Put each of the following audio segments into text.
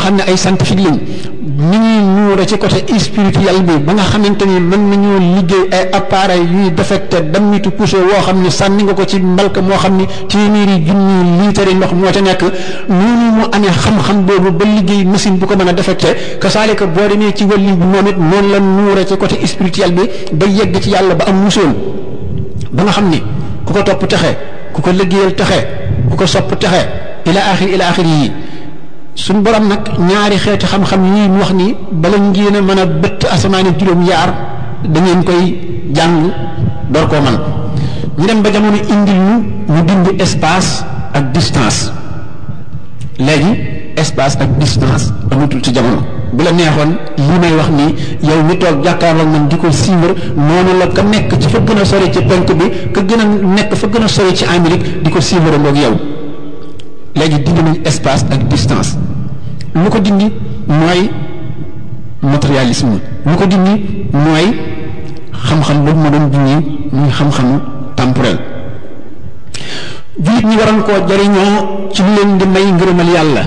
xam ne ay scientifique lañ ni ñuy nuure ci côté spirituel bi ba nga xamante ni mën nañoo liggéey ay appareil yuy défecté dammitu poussé woo xam ne sànni nga ko ci mbalka moo xam ni téeméeri junni liitari ndox moo ca nekk noonu mu amee xam-xam boobu ba liggéey machine bu ko mën a défecté kasaalika boo demee ci wàllu bi moom it noonu la nuure ci côté spirituel bi ba yegg ci yàlla ba am musoon ba nga xam ni ku ko topp texe ku ko liggéeyal texe ku ko sopp texe ila axir ila axir yi suñ borom nag ñaari xeeti xam-xam yii mu wax ni bala ngeen a mën a bëtt asamaani juróom yaar da ngeen koy jàng door koo man ñu dem ba jamono indil ñu ñu bind espace ak distance léegi espace ak distance amatul ci jamono bu la neexoon li may wax nii yow mi toog jàkkaarloog man di ko suivre noonu la ka nekk ci fa gën a sori ci penk bi ka gën a nekk fa gën a sori ci Amérique di ko suivre ngoog yow léegi dindi nañ espace ak distance lu ko dindi mooy matérialisme lu ko dindi mooy xam-xam boobu ma doon dindi muy xam-xamu temporel jullit ñi waroon koo jariñoo ci lu leen di may ngërëmal yàlla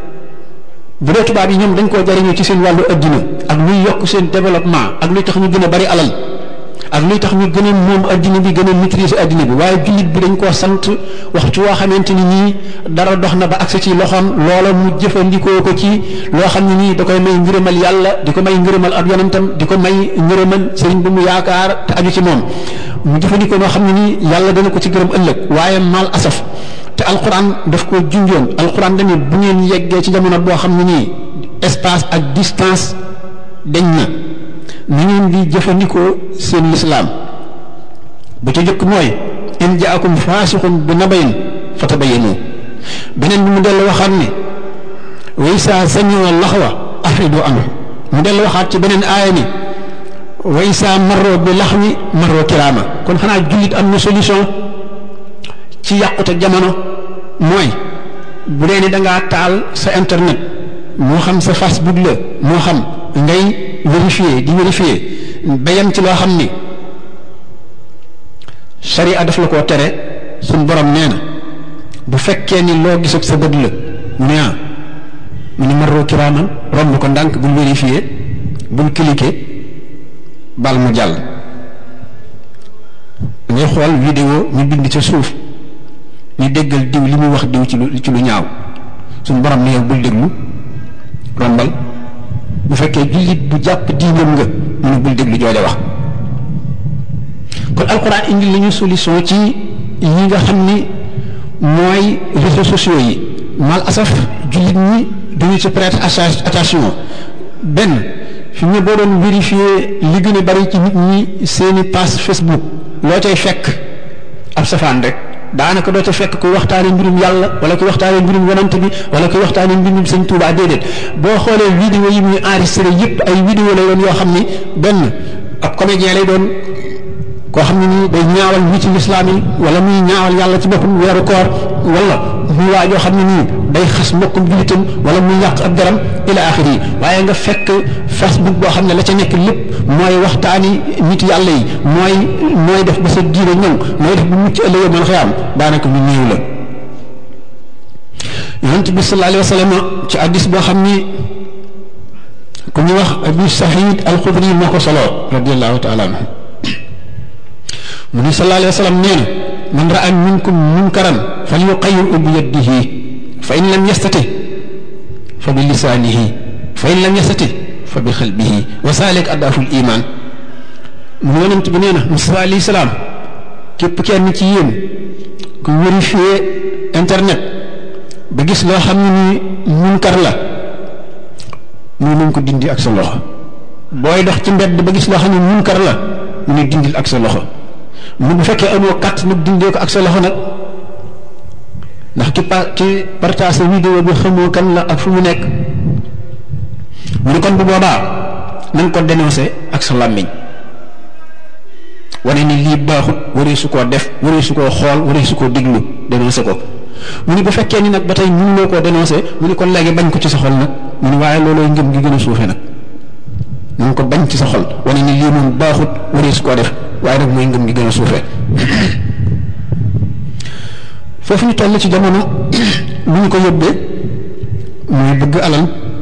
bu dee tubaab yi ñoom dañ koo jariñoo ci seen wàllu addina ak luy yokk seen développement ak luy tax ñu gën a bari alal ak luy tax ñu gën a moom addina bi gën a maîtriser addina bi waaye jullit bi dañ koo sant waxtu woo xamante ni nii dara dox na ba agsi ci loxoom loola mu jëfandikoo ko ci loo xam ne nii da koy may ngërëmal yàlla di ko may ngërëmal ab yonentam di ko may ngërëmal sëriñ bu mu yaakaar te aju ci moom mu jëfandikoo noo xam ne nii yàlla dana ko ci gërëm ëllëg waaye mal asaf te alquran daf ko junjoon alquran dañu bu ngeen yeggee ci jamono boo xam ne nii espace ak distance dañ na ni ngeen di jëfandikoo seen lislaam ba ca jëkk mooy in jaakum faasixun bi nabayin fatabayanu beneen bi mu dellu waxaat ne way saa sañoo laxwa afridu anhu mu dellu waxaat ci beneen aaya ni way saa marro bi laxwi marro kiraama kon xanaa jullit am na solution ci yàqute jamono mooy bu dee ni dangaa taal sa internet moo xam sa Facebook la moo xam ngay vérifier di vérifier ba yem ci loo xam ni sharia daf la koo tere suñ borom nee na bu fekkee ni loo gis ak sa bët la mu ne ah mu ne marro kiraaman romb ko ndànk bul vérifier bul cliquer bal mu jàll ngay xool vidéo ñu bind ca suuf ñu déggal diw li muy wax diw ci lu ci lu ñaaw suñ borom ne yow bul déglu rombal bu fekkee jullit bu jàpp diinam nga mu ne bul déglu jooja wax kon alxuraan indi lañu solution ci yi nga xam ni mooy réseaux sociaux yi mal asaf jullit ñi duñu ci prêter attention benn fi mu ne boo doon vérifier li gën a bari ci nit ñi seeni page Facebook loo cay fekk ab safaan rek daanaka doo ca fekk ku waxtaane mbirum yàlla wala ku waxtaane mbirum yonante bi wala ku waxtaane mbirum sëñ Tuubaa déedéet boo xoolee vidéo yi muy enregistré yëpp ay vidéo lay doon yoo xam ni benn ab comédien lay doon koo xam ne nii day ñaawal ñi ci lislaam yi wala muy ñaawal yàlla ci boppam weeru koor wala muy waa joo xam ne nii day xas mbokkum jullitam wala muy yàq ab daram ila axiri yi waaye nga fekk facebook boo xam ne la ca nekk lépp mooy waxtaani nit yàlla yi mooy mooy def ba sa diine ñëw mooy def bu mucc ëllëgee mën xëy am daanaka lu néew la yonent bi sallallahu alayhi wa sallam ci addis boo xam ni ku ñu wax abi sahid alxudri moo ko solo radiallahu taala anhu mu ni sallallahu alayhi wa sallam nee na man raa minkum munkaran falyuqayyirhu bi yadihi fa in lam yastati fa bi lisaanihi fa in lam yastati fa bi xalbihi wa saalik addaaful iman mu yonent bi nee na Musaa alayhi salaam képp kenn ci yéen ku vérifier internet ba gis loo xam ne ni munkar la mu nañ ko dindi ak sa loxo booy dox ci mbedd ba gis loo xam ne munkar la mu ne dindil ak sa loxo mu bu fekkee amoo kat nag dindee ko ak sa loxo nag ndax ki pa ki partage vidéo bi xamoo kan la ak fu mu nekk mu ne kon bu boobaa na nga ko dénoncé ak sa làmmiñ wane ni lii baaxut waree su koo def waree su koo xool waree su koo déglu dénoncé ko mu ne bu fekkee ni nag ba tey mënuloo koo dénoncé mu ne kon léegi bañ ko ci sa xol nag mu ne waaye loolooy ngëm gi gën a suufe nag na nga ko bañ ci sa xol wane ni lii moom baaxut waree su koo def waaye nag mooy ngëm gi gën a suufe foofu ñu toll ci jamono lu ñu ko yóbbee muy bëgg alal